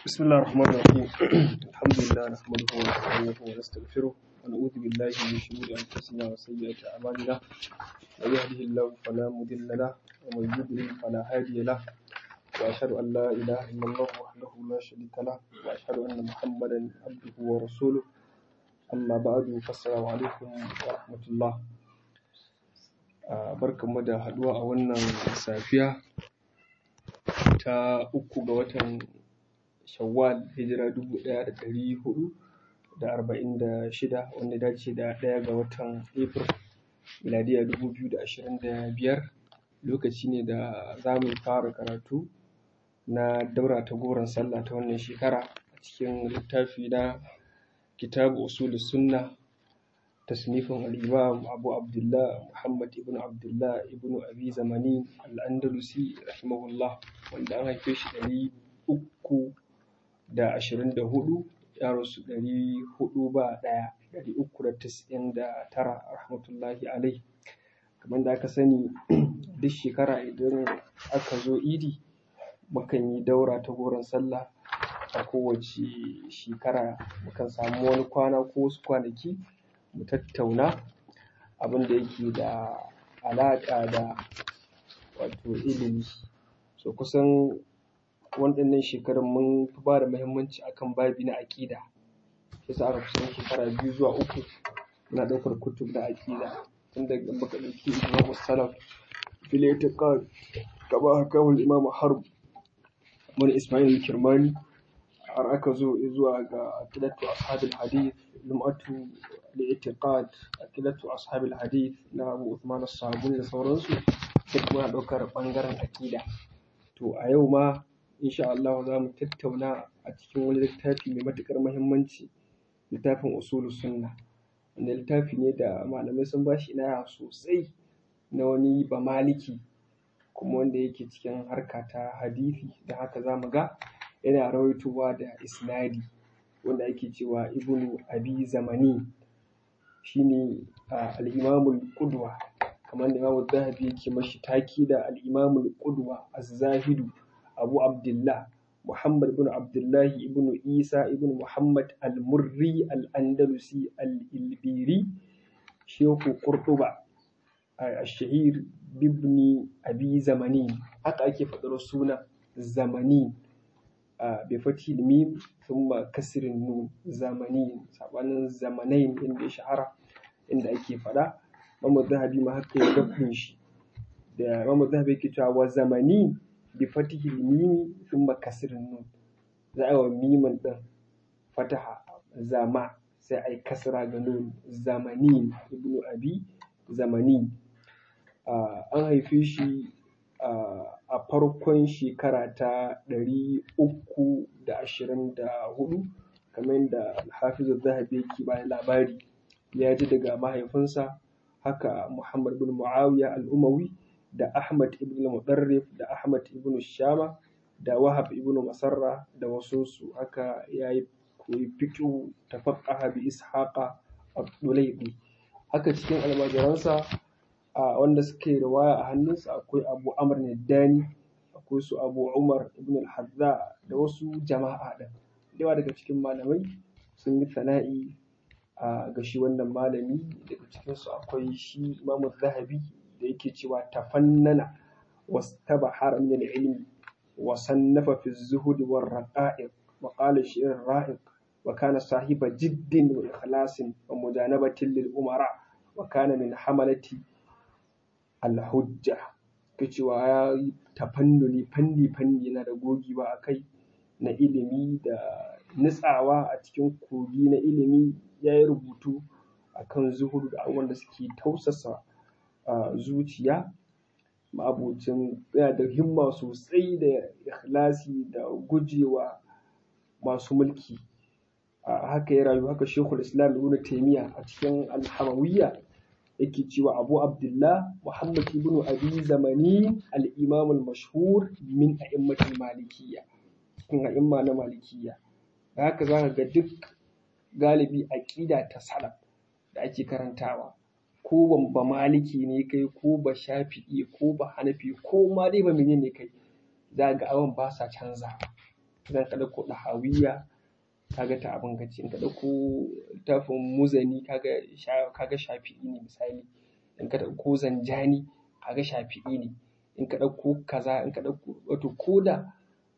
بسم الله الرحمن الرحيم الحمد لله نحمده ونستعينه ونستغفره ونعوذ بالله من شرور انفسنا وسيئات اعمالنا من يهده الله فلا مضل له ومن يضلل فلا هادي له واشهد ان لا اله الا الله وحده لا شريك له واشهد ان محمدا عبده ورسوله اما بعد فالسلام عليكم ورحمه الله barkanmu da haduwa a wannan safiya ta uku ga watan shawwal hijira dubu ɗaya da ɗari hudu da arba'in da shida wanda dace da ɗaya ga watan april miladiya dubu biyu da ashirin da biyar lokaci ne da za mu fara karatu na daura ta goron sallah ta wannan shekara a cikin littafi na kitabu usul sunna tasnifin al-imam abu abdullah muhammad ibn abdullah ibn abi zamani al-andalusi rahimahullah wanda an haife shi ɗari uku da ashirin da hudu ya rasu ɗari hudu ba ɗaya ɗari uku da tis'in da tara rahmatullahi alai kamar da aka sani duk shekara idan aka zo idi mukan yi daura ta goron sallah a kowace shekara mukan samu wani kwana ko wasu kwanaki mu tattauna abin da yake da alaƙa da wato ilimi so kusan waɗannan shekarun mun fi ba da muhimmanci akan babi na aƙida shi yasa aka kusan shekara biyu zuwa uku muna ɗaukar kutub na aƙida tun daga muka ɗauki imamu salaf fil i'tiqad kama hakahu imam harb mun ismail kirmani har aka zo zuwa ga aqidatu ashabil hadith lum'atu al-i'tiqad aqidatu ashabil hadith na abu uthman as-sabuni da sauransu sai kuma ɗaukar ɓangaren aƙida to a yau ma insha Allah za mu tattauna a cikin wani littafi mai matuƙar muhimmanci littafin usulu sunna wanda littafi ne da malamai sun ba shi inaya sosai na wani bamaliki kuma wanda yake cikin harka ta hadisi da haka za mu ga yana rawaitowa da isnadi wanda ake cewa ibnu abi zamani shine al-imamul qudwa kamar da imamu zahabi yake mashi taki da al-imamul qudwa az-zahidu abu abdullah muhammad ibn abdullah ibn isa ibn muhammad al-murri al-andalusi al-ilbiri shehu qurtuba al-shahir bibni abi zamani haka ake faɗar suna zamani bai fati mim thumma kasirin nun zamani sabanin zamanain inda ya shahara inda ake faɗa Muhammad Zahabi ma haka ya dabbin shi da Muhammad Zahabi yake cewa wa zamani bi fatihi mimi thumma kasrin nun za a yi wa mimin din fataha zama sai a yi kasra ga nun zamani ibnu abi zamani an haife shi a farkon shekara ta ɗari uku da ashirin da hudu kamar yadda alhafizu zahabi yake bayan labari ya ji daga mahaifinsa haka Muhammad ibn Muawiya al-Umawi da Ahmad ibn Mudarrif da Ahmad ibn Shama da Wahab ibn Masarra da wasu su haka yayi koyi fiqh tafaqqaha bi Ishaqa ad-Dulaybi haka cikin almajiransa a wanda suke riwaya a hannunsa akwai Abu Amr Dani akwai su Abu Umar ibn al-Hadza da wasu jama'a din yawa daga cikin malamai sun yi sana'i a ga shi wannan malami daga cikinsu akwai shi imamu zahabi da yake cewa tafannana wastabahara min al-ilmi wa sannafa fi zuhud wa raqa'iq wa qala shi'r ra'iq wa kana sahiba jiddin wa ikhlasin wa mujanabatin lil umara wa kana min hamalati al-hujja ke cewa ya tafannuni fanni fanni yana da gogewa akai na ilimi da nutsawa a cikin kogi na ilimi ya yi rubutu a kan zuhudu da abubuwan da suke tausasa zuciya ma'abocin yana da himma sosai da ikhlasi da gujewa masu mulki haka ya rayu haka shekul islam ibn taimiya a cikin alhamawiyya yake cewa abu abdullah muhammad ibn abi zamani al-imam al-mashhur min a'immatul malikiyya cikin a'imma na malikiyya haka za ka ga duk galibi aƙida ta salaf da ake karantawa ko ba maliki ne kai ko ba shafi'i ko ba hanafi ko ma dai ba menene kai za ga abin ba sa canza idan ka ɗauko ɗahawiya kaga ta abin gaci in ka ɗauko littafin muzani kaga kaga shafi'i ne misali in ka ɗauko zanjani kaga shafi'i ne in ka ɗauko kaza in ka ɗauko wato ko da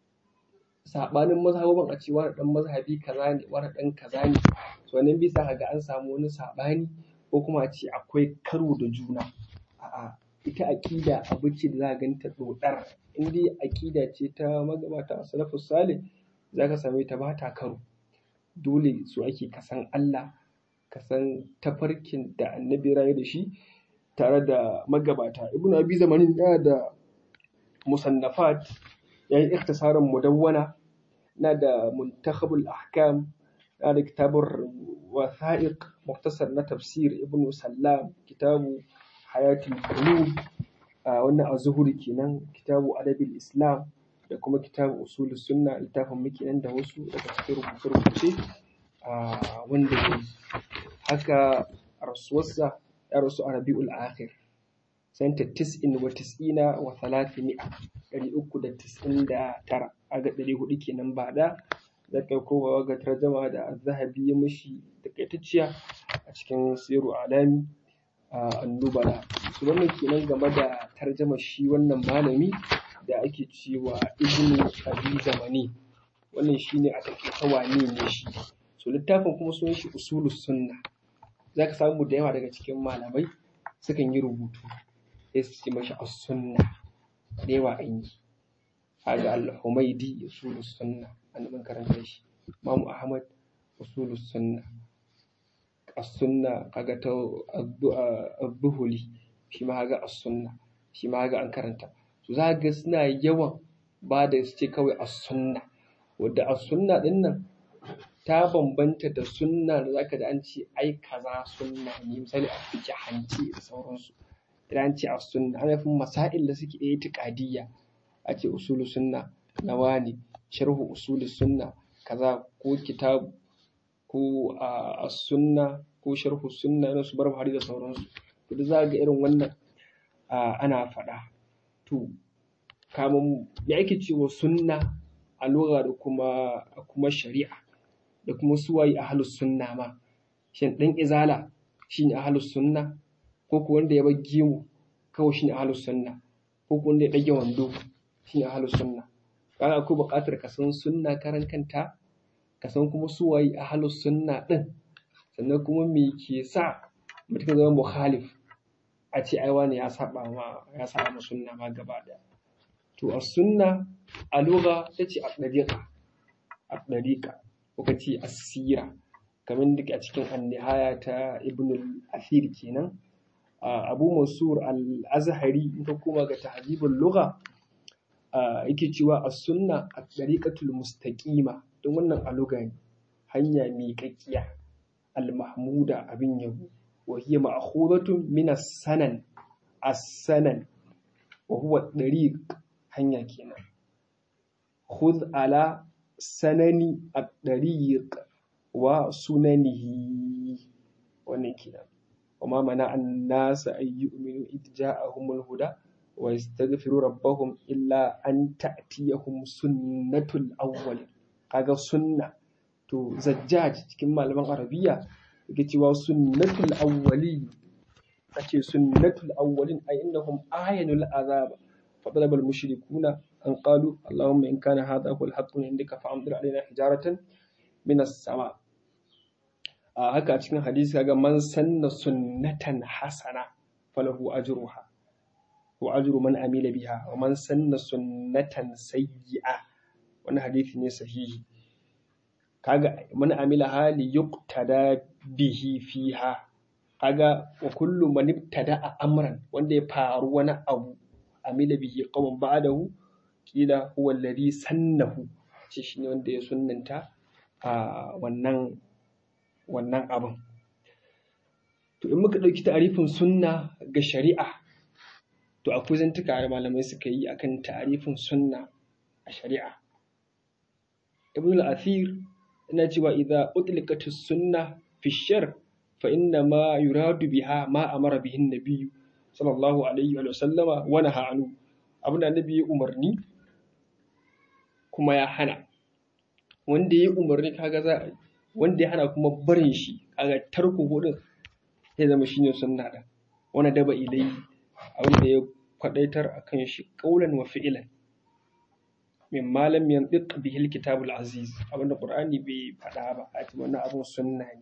saɓanin mazhabin a ce wani ɗan mazhabi kaza ne wani ɗan kaza ne to wannan bisa ka ga an samu wani saɓani ko kuma a ce akwai karo da juna a'a ita aƙida abu ce da za ka ganta ɗoɗar in dai aƙida ce ta magabata salafus salih za ka same ta ba ta karo dole so ake ka san Allah ka san tafarkin da annabi rayu da shi tare da magabata ibnu abi zamanin yana da musannafat ya yi ikhtisarin mudawwana na da muntakhabul ahkam na da kitabun wasa'iq muktasar na tafsir ibnu sallam kitabu hayatul qulub wannan az-zuhuri kenan kitabu adabil islam da kuma kitabu usul sunna littafin muke nan da wasu daga cikin rubuce-rubuce wanda ya haka rasuwarsa ya rasu a rabi'ul akhir santa tis'in wa tis'ina wa thalathimi'a ɗari uku da tis'in da tara aga ɗari hudu kenan ba da da kai kowa ga tarjama da zahabi ya mishi takaitacciya a cikin siru alami annubala su wannan kenan game da tarjama shi wannan malami da ake cewa ibnu abi zamani wannan shine a takaice wane ne shi so littafin kuma sunan shi usulus sunna zaka samu da yawa daga cikin malamai sukan yi rubutu sai su ce mashi as-sunna da yawa an yi kaga al-humaidi usulus sunna an mun karanta shi imamu ahmad usulus sunna as-sunna kaga ta az-zuhuli shi ma kaga as-sunna shi ma kaga an karanta to za ga suna yawan ba da su ce kawai as-sunna wadda as-sunna din nan ta bambanta da sunna da zaka da an ce ai kaza sunna ne misali a fice hanci da sauransu idan an ce as-sunna ana nufin masail da suke itiqadiyya a ce usulu sunna na wani sharhu usulu sunna kaza ko kitab ko as-sunna ko sharhu sunna na su bar hari da sauransu to da za ga irin wannan ana faɗa to kamun me ake cewa sunna a lugha da kuma kuma shari'a da kuma suwaye ahlus sunna ma shin dan izala shine ahlus sunna ko ko wanda ya bar gemu kawai shine ahlus sunna ko ko wanda ya dage wando shine ahlus sunna kaga akwai buƙatar ka san sunna karan kanta ka san kuma suwaye ahlus sunna din sannan kuma me ke sa mutum zama mukhalif a ce ai wani ya saba ma ya saba ma sunna ma gaba daya to a sunna a lugha tace a dariqa a dariqa ko kace asira kamar duk a cikin annihaya ta ibn al-athir kenan abu mansur al-azhari in ka koma ga tahzibul lugha yake cewa as-sunna at-tariqatul mustaqima don wannan a lugha ne hanya miƙaƙƙiya al-mahmuda abin yabo wa hiya ma'khudatun min as-sanan as-sanan wa huwa dariq hanya kenan khudh ala sanani at-tariq wa sunanihi wannan kenan وما منع الناس أن يؤمنوا إذ جاءهم الهدى ويستغفروا ربهم إلا أن تأتيهم سنة الأول kaga sunna to zajjaj cikin malaman arabiya yake cewa sunnatul awwali ake sunnatul awwalin ay innahum ayanul azab fa talaba al mushrikuna an qalu allahumma in kana hadha huwa al haqq min indika fa amdir alaina hijaratan min as-sama a haka a cikin hadisi kaga man sanna sunnatan hasana falahu ajruha wa ajru man amila biha wa man sanna sunnatan sayyi'a wannan hadisi ne sahihi kaga man amila hali yuqtada bihi fiha kaga wa kullu man ibtada amran wanda ya faru wani abu amila bihi qawman ba'dahu kila huwa alladhi sannahu ce shine wanda ya sunnanta a wannan wannan abin to in muka ɗauki ta'arifin sunna ga shari'a to akwai zantuka da malamai suka yi akan ta'arifin sunna a shari'a ibn al-athir yana cewa idza utliqat sunna fi shar fa inna ma yuradu biha ma amara bihi an-nabiy sallallahu alaihi wa sallama wa naha anhu abin da annabi ya umarni kuma ya hana wanda ya umarni kaga za a wanda ya hana kuma barin shi kaga tarko hudun ya zama shine sunna din wani daba ilai abin da ya kwadaitar akan shi qaulan wa fi'lan min malam yantiq bihi alkitabul aziz abinda qur'ani bai faɗa ba a ce wannan abin sunna ne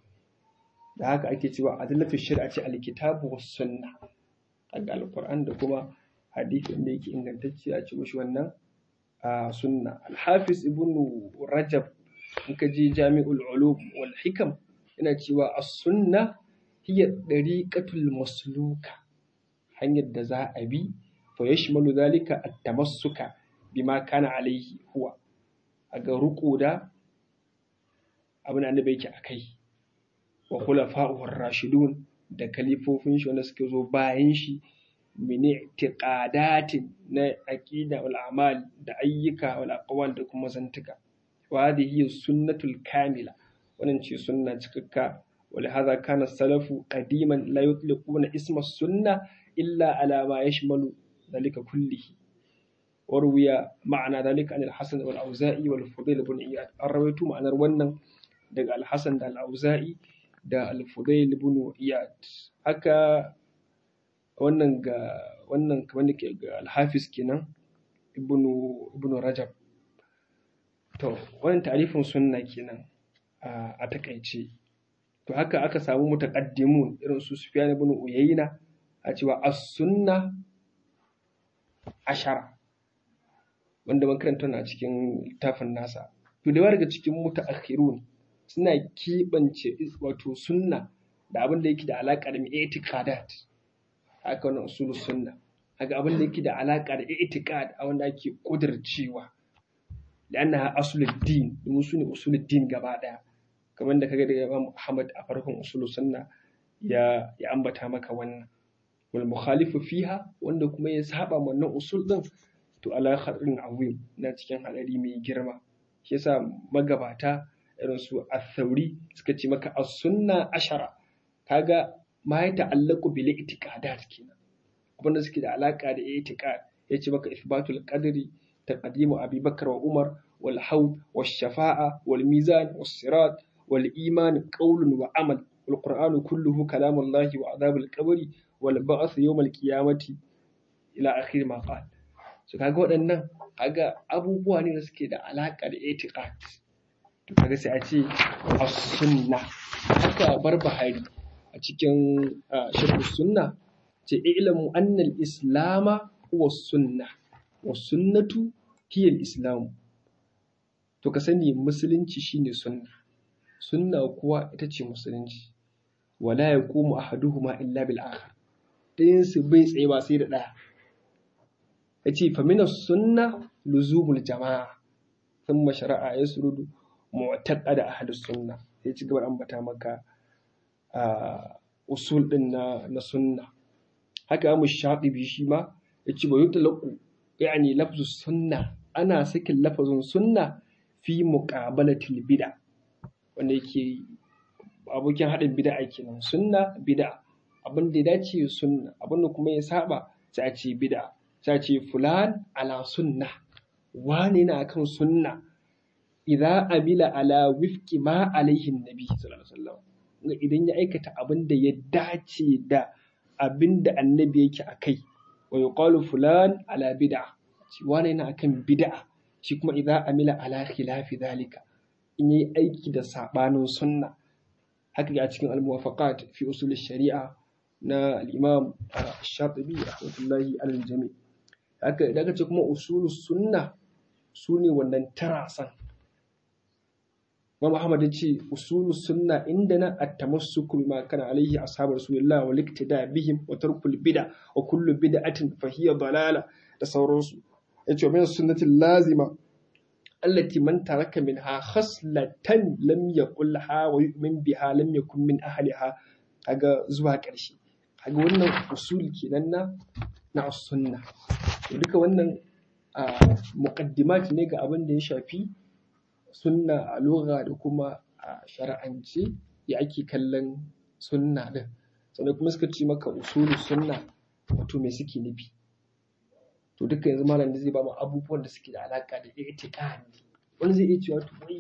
da haka ake cewa adillatu shari'a ce alkitabu was sunna daga alquran da kuma hadisi da yake ingantacce a ce mishi wannan a sunna alhafiz ibnu rajab in ka je jami'ul ulum wal hikam yana cewa as-sunna hiya dariqatul masluka hanyar da za a bi fa yashmalu zalika at-tamassuka bima kana alaihi huwa a ga ruko da abin annabi yake akai wa khulafa'ur rashidun da kalifofin shi wanda suke zo bayan shi min i'tiqadatin na aqida wal a'mal da ayyuka wal aqwal da kuma zantuka wa hadhihi sunnatul kamila wannan ce sunna cikakka ولهذا كان السلف قديما لا يطلقون اسم السنة إلا على ما يشمل ذلك كله وروي معنى ذلك عن الحسن والأوزائي والفضيل بن إياد الرويت معنى wannan daga الحسن da الأوزائي da الفضيل بن إياد haka wannan ga wannan kamar da ga alhafiz kenan ibnu ibnu rajab to wannan tarifin sunna kenan a takaice to haka aka samu mutaqaddimun irin su sufyan ibn uyayna a cewa as-sunna ashara wanda man karanta a cikin littafin nasa to da daga cikin mutaakhirun suna kibance wato sunna da abin da yake da alaka da i'tiqadat haka wannan usulus sunna haka abin da yake da alaka da i'tiqad a wanda ake kudircewa لأنها أصل الدين المسلم أصول الدين gaba ɗaya kamar da kaga daga Imam Ahmad a farkon usul sunna ya ya ambata maka wannan wal mukhalifu fiha wanda kuma ya saba wannan usul din to ala khadrin azim na cikin hadari mai girma shi yasa magabata irin su al-thawri suka ce maka as-sunna ashara kaga ma ya ta'allaqu bil i'tiqadat kenan abinda suke da alaka da i'tiqad yace maka ithbatul qadri تقديم أبي بكر وعمر والحوض والشفاعة والميزان والصراط والإيمان قول وعمل والقرآن كله كلام الله وعذاب القبر والبعث يوم القيامة إلى آخر ما قال so kaga waɗannan kaga abubuwa ne da suke da alaƙa da itiqad to kaga sai a ce as-sunna haka barbahari a cikin shirku sunna ce ilmu anna al-islama huwa sunna wa sunnatu hiya al-islam to ka sani musulunci shine sunna sunna kuwa ita ce musulunci wala yaqumu ahaduhuma illa bil akhar dayan su bai tsaye ba sai da daya yace fa min sunna luzumul jamaa thumma shara'a yasrudu mu'taqada ahadus sunna sai ci gaba ambata maka usul din na na sunna haka mu shaɗibi shi ma yace ba yutlaqu yani lafzu sunna ana sakin lafazin sunna fi muqabalatil bid'a wanda yake abokin haɗin bid'a kenan sunna bid'a abin da ya dace sunna abin da kuma ya saba sai a ce bid'a sai a ce fulan ala sunna wani na kan sunna idza amila ala wifqi ma alaihi nabi sallallahu alaihi wasallam idan ya aikata abin da ya dace da abin da annabi yake akai wa yuqalu fulan ala bid'a shi wani yana akan bid'a shi kuma idza amila ala khilafi dhalika in yi aiki da sabanin sunna haka ga cikin al-muwafaqat fi usul sharia na al-imam shatibi rahmatullahi alal jami haka da ce kuma usul sunna su ne wannan tarasan Imam Ahmad ya ce usulu sunna indana at-tamassuku bima kana alaihi ashabu rasulillah wal iktida bihim wa tarkul bid'a wa kullu bid'atin fa hiya dalala da sauransu yace min sunnati lazima allati man taraka minha khaslatan lam yaqulha wa yu'min biha lam yakun min ahliha kaga zuwa ƙarshe kaga wannan usul kenan na na sunna duka wannan muqaddimat ne ga abin da ya shafi sunna a lugha da kuma a shar'ance ya ake kallon sunna din sannan kuma suka ce maka usulu sunna wato me suke nufi to duka yanzu malam zai ba mu abubuwan da suke da alaka da i'tiqad wani zai iya cewa to wai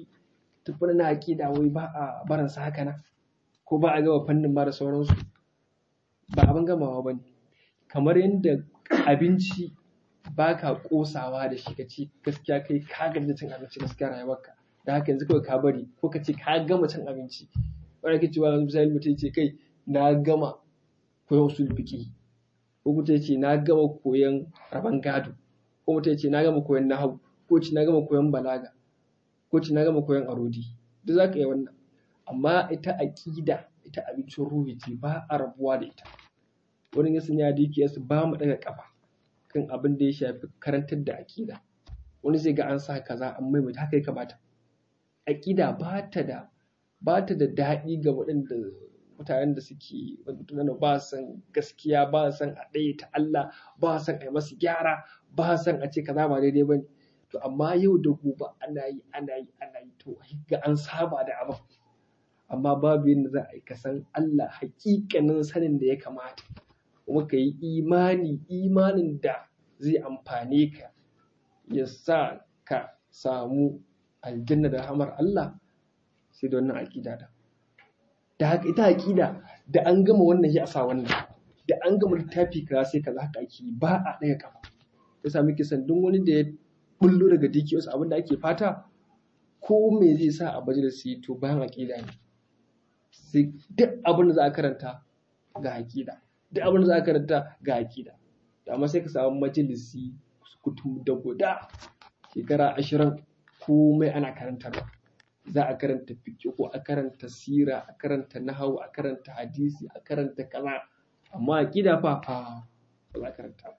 tafi na aƙida wai ba a baransa haka na ko ba a gama fannin ba da sauransu ba abin gamawa ba ne kamar yadda abinci ba ka ƙosawa da shi ka ce gaskiya kai ka gaji cin abinci gaskiya rayuwarka da haka yanzu kawai ka bari ko ka ce ka gama cin abinci wanda ke cewa misali mutum ce kai na gama koyon usul fiqi ko mutum ce na gama koyon rabon gado ko mutum ce na gama koyon nahawu ko ce na gama koyon balaga ko ce na gama koyon arodi duk za ka yi wannan amma ita aƙida ita abincin ruhi ce ba a rabuwa da ita wani ya sanya da su ba mu daga kafa kan abin da ya shafi karantar da aƙida wani zai ga an sa kaza an maimaita haka ya kamata aƙida ba ta da ba ta da daɗi ga waɗanda mutanen da suke mutanen ba san gaskiya ba san a ɗaya ta Allah ba san a yi masu gyara ba san a ce kaza ba daidai ba ne to amma yau da gobe ana yi ana yi ana yi to ga an saba da abin amma babu yadda za a yi ka san Allah hakikanin sanin da ya kamata kuma ka yi imani imanin da zai amfane ka ya sa ka samu aljanna da hamar Allah sai da wannan aƙida da da haka ita aƙida da an gama wannan ya sa wannan da an gama littafi kaza sai kaza haka ake ba a ɗaya kafa ya sami kisan duk wani da ya bullo daga DQS abin da ake fata ko me zai sa a majalisi to bayan aƙida ne sai duk abin da za a karanta ga aƙida duk abin da za a karanta ga aƙida amma sai ka samu majalisi kutum da guda shekara ashirin komai ana karantarwa za a karanta fiqh ko a karanta sira a karanta nahawu a karanta hadisi a karanta kaza amma aqida fa fa ba za a karanta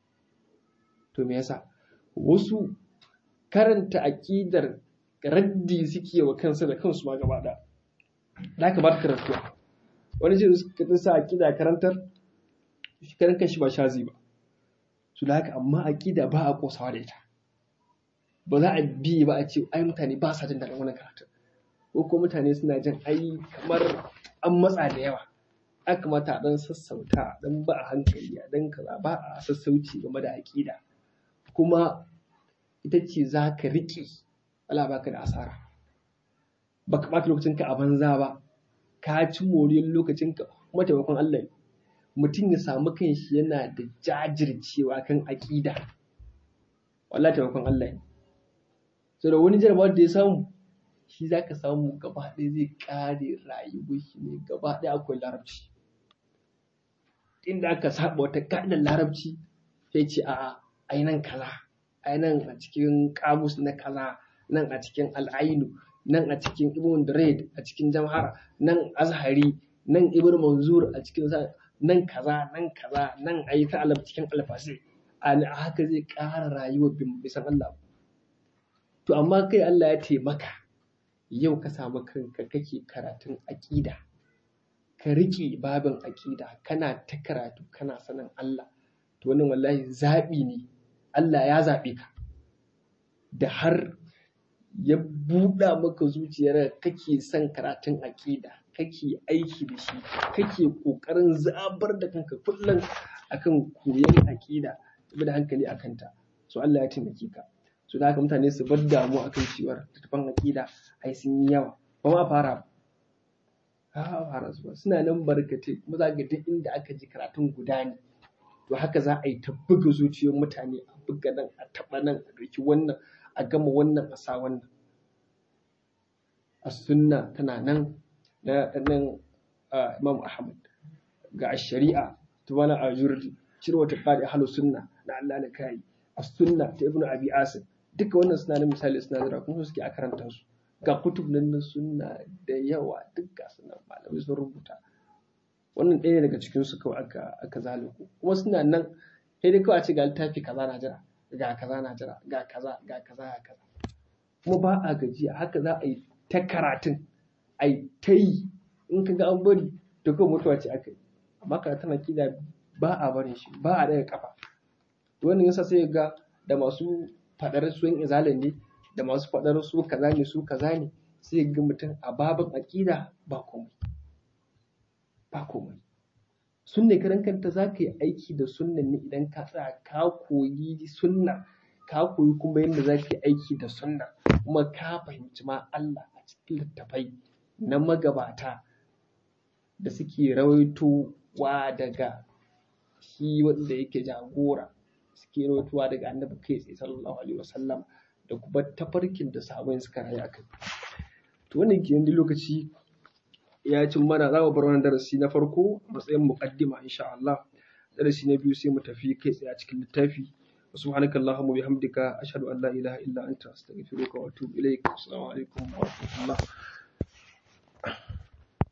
to me yasa wasu karanta aqidar raddi suke wa kansu da kansu ma gaba da da ka ba ta karantuwa wani ce suka sa aqida karantar shi karan kanshi ba shazi ba su da haka amma aqida ba a kosawa da ita ba za a bi ba a ce ai mutane ba sa jin daɗin wannan karatu ko ko mutane suna jin ai kamar an matsa da yawa ya kamata a ɗan sassauta a ɗan ba a hankali a ɗan kaza ba a sassauci game da aƙida kuma ita ce za ka riƙe Allah baka da asara ba ka ɓata lokacinka a banza ba ka ci moriyar lokacinka kuma taimakon Allah ne mutum ya samu kanshi yana da jajircewa kan aƙida wallahi taimakon Allah ne so da wani jarabawar da ya samu shi za ka samu gaba ɗaya zai ƙare rayuwar shi ne gaba ɗaya akwai larabci inda aka saba wata ka'idar larabci sai ce a ai nan kaza ai nan a cikin kamus na kaza nan a cikin al'ainu nan a cikin ibn Durayd a cikin jamhara nan azhari nan ibn manzur a cikin nan kaza nan kaza nan ayi ta alaf cikin alfasi a haka zai ƙara rayuwar bisan Allah to amma kai Allah ya taimaka yau ka samu kanka kake karatun aƙida ka riƙe babin aƙida kana ta karatu kana sanin Allah to wannan wallahi zaɓi ne Allah ya zaɓe ka da har ya buɗa maka zuciyar kake son karatun aƙida kake aiki da shi kake ƙoƙarin zabar da kanka kullum akan koyon aƙida da hankali a kanta so Allah ya taimake ka so da haka mutane su bar damu akan cewar littattafan aƙida ai sun yi yawa ba ma fara ba fara su ba suna nan barkatai kuma za ga duk inda aka ji karatun guda ne to haka za a yi ta buga zuciyar mutane a buga nan a taɓa nan a ɗauki wannan a gama wannan a sa wannan a sunna tana nan na nan imam ahmad ga shari'a ta wani a jurdi cire wata ƙari halu sunna na allah na kayi a sunna ta ibnu abi asim duka wannan suna nan misali suna zira kuma suke a karanta su ga kutub nan na sunna da yawa duk ga sunan malamai sun rubuta wannan ɗaya daga cikin su kawai aka aka zaliku kuma suna nan sai dai kawai a ce ga littafi kaza na jira ga kaza na jira ga kaza ga kaza ga kaza kuma ba a gajiya haka za a yi ta karatun a yi ta yi in ka ga an bari to kawai mutuwa ce aka yi amma karatun akida ba a barin shi ba a daga kafa wannan yasa sai ga da masu faɗar su yan izalin ne da masu faɗar su kaza ne su kaza ne sai ga mutum a babin aƙida ba komai ba komai sunne karan kanta za ka yi aiki da sunnan ne idan ka tsaya ka koyi sunna ka koyi kuma yadda za ka yi aiki da sunna kuma ka fahimci ma Allah a cikin littafai na magabata da suke rawaitowa daga shi wanda yake jagora suke rawaitowa daga annabi kai tsaye sallallahu alaihi wasallam da kuma tafarkin da sahabbai suka rayu akai to wannan kenan da lokaci ya cin mana za mu bar wannan darasi na farko a matsayin muqaddima insha Allah darasi na biyu sai mu tafi kai tsaye a cikin littafi سبحانك اللهم وبحمدك أشهد أن لا إله إلا أنت أستغفرك وأتوب إليك السلام عليكم ورحمة الله